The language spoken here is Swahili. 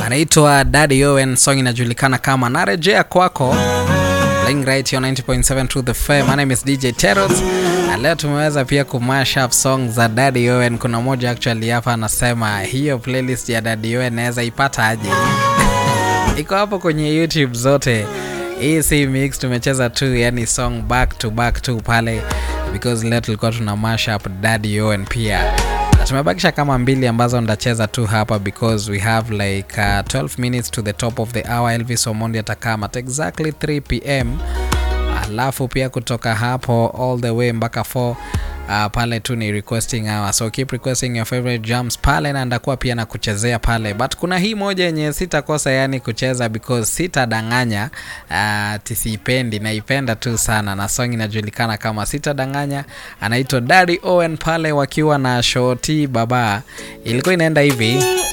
anaitwa Daddy Owen, song inajulikana kama narejea kwako. Playing right here on 90.7 to the fair. My name is DJ Terrors. Na leo tumeweza pia kumash up song za Daddy Owen. Kuna moja actually hapa anasema hiyo playlist ya Daddy Owen naweza ipata aje? Iko hapo kwenye YouTube zote. Hii si mix, tumecheza tu yani song back to back tu pale because leo tulikuwa tuna mash up Daddy Owen pia na tumebakisha kama mbili ambazo ndacheza tu hapa because we have like uh, 12 minutes to the top of the hour. Elvis Omondi atakama at exactly 3 pm, alafu pia kutoka hapo all the way mpaka 4 Uh, pale tu ni requesting hour, so keep requesting your favorite jams pale, na ndakuwa pia na kuchezea pale, but kuna hii moja yenye sitakosa yani kucheza because sitadanganya, uh, tisiipendi, naipenda tu sana, na song inajulikana kama sitadanganya, anaitwa Daddy Owen pale wakiwa na Shoti Baba, ilikuwa inaenda hivi